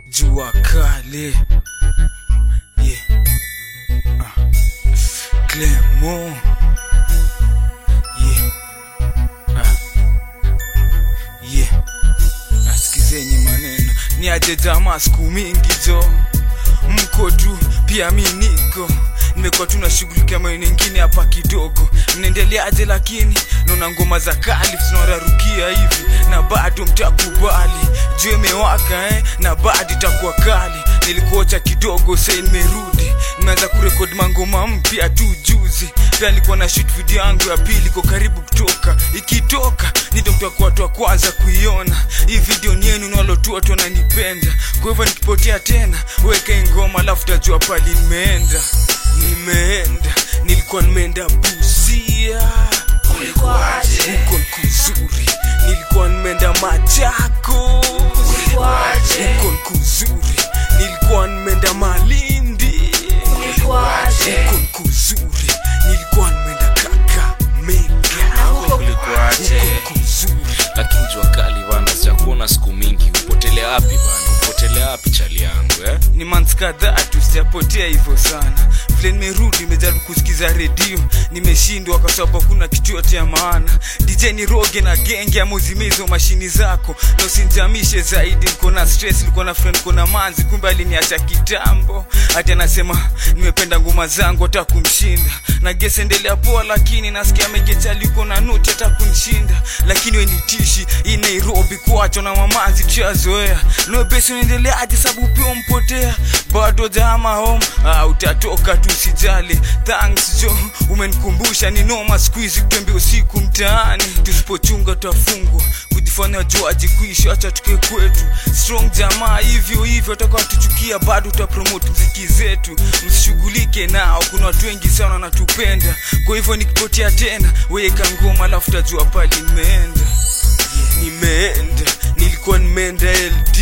jua kale yeah. ah. Clemo yeah. ah. yeah. asikizeni maneno ni aje jamaa siku mingi jo mko tu pia mi niko nimekuwa tu nashughulikia maeneo ingine hapa kidogo mnaendeleaje lakini naona ngoma za kali tunararukia hivi na bado mtakubali juu imewaka eh? na bado itakuwa kali nilikuocha kidogo sai nimerudi nimeanza kurekodi mangoma mpya tu juzi pia nilikuwa na shoot video yangu ya pili iko karibu kutoka ikitoka ndio mtakuwa watu wa kwanza kuiona hii video ni yenu nalotu watu wananipenda kwa hivyo nikipotea tena weke ngoma alafu tajua pali nimeenda nimeenda nilikuwa nimeenda busia Ulikuwaje? huko nkuzuri nilikuwa nimeenda machako Ulikuwaje? huko nkuzuri nilikuwa nimeenda malindi Ulikuwaje? huko nkuzuri nilikuwa nimeenda kakamega Na huko kulikuaje huko nkuzuri lakini jua kali bana sijakuona siku mingi upotelea wapi bana upotelea wapi chali yangu eh? ni months kadhaa tu sijapotea hivyo sana vile nimerudi nimejaribu kusikiza redio nimeshindwa kwa sababu hakuna kitu yote ya maana dj ni roge na genge amuzimezo mashini zako na usinjamishe zaidi niko na stress niko na friend niko na manzi kumbe aliniacha kitambo hati anasema nimependa ngoma zangu hata kumshinda na gesi endelea poa lakini nasikia megechali uko na nuti hata kunishinda lakini we ni tishi hii nairobi kuachwa na mamanzi tushazoea nobesi unaendeleaje sababu pia mpotea bado jama home ah, utatoka tu sijali thanks jo umenikumbusha ni noma siku hizi kutembea usiku mtaani tusipochunga tutafungwa kujifanya juaji kuishi acha tuke kwetu strong jamaa hivyo hivyo atakuwa tuchukia bado utapromote mziki zetu msishughulike nao kuna watu wengi sana wanatupenda kwa hivyo nikipotea tena weka ngoma alafu tajua pali nimeenda nimeenda nilikuwa nimeenda ld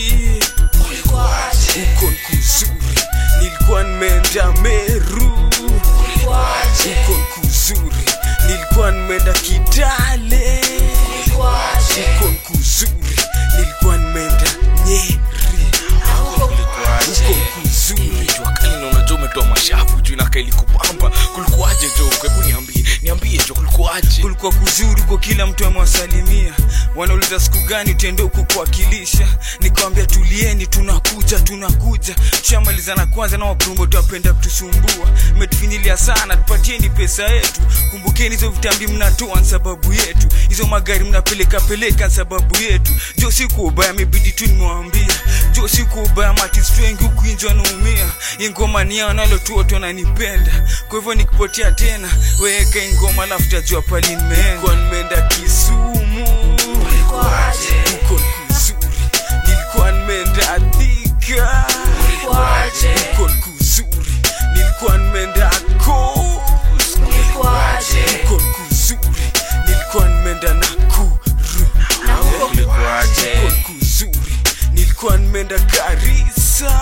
Ulikuwaje? huko nkuzuri nilikuwa nimeenda meru Ulikuwaje? huko nkuzuri nilikuwa nimeenda kitale Ulikuwaje? huko nkuzuri nilikuwa nimeenda nyeri Na huko huko kulikuaje nkuzuri jua kali na unajua umetoa mashafu juu inakaili kupamba kulikuaje jo hebu niambie niambie jo kulikuaje kulikuwa kuzuri kwa kila mtu amewasalimia wanauliza siku gani utaenda huko kuwakilisha nikawambia tulieni tunakuja tunakuja tushamalizana kwanza na wapromoto wapenda kutusumbua mmetufinyilia sana tupatieni pesa yetu kumbukeni hizo vitambi mnatoa ni sababu yetu hizo magari mnapeleka peleka ni sababu yetu jo siku ubaya mebidi tu nimewambia jo siku ubaya matist wengi huku nje wanaumia ingoma ni yao nalo tu watu wananipenda kwa hivyo nikipotea tena weka ingoma alafu tajua pali nimeenda Kwa nimeenda kisumu Ulikuwaje? huko kuzuri nilikuwa nimeenda thika Ulikuwaje? huko kuzuri nilikuwa nimeenda coast Ulikuwaje? huko kuzuri nilikuwa nimeenda nakuru Na huko kulikuaje huko kuzuri nilikuwa nimeenda garisa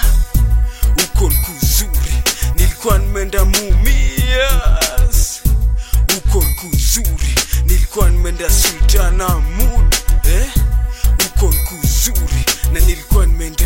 huko kuzuri nilikuwa nimeenda mumias huko kuzuri nilikuwa nimeenda sultana mud eh? huko kuzuri na nilikuwa nimeenda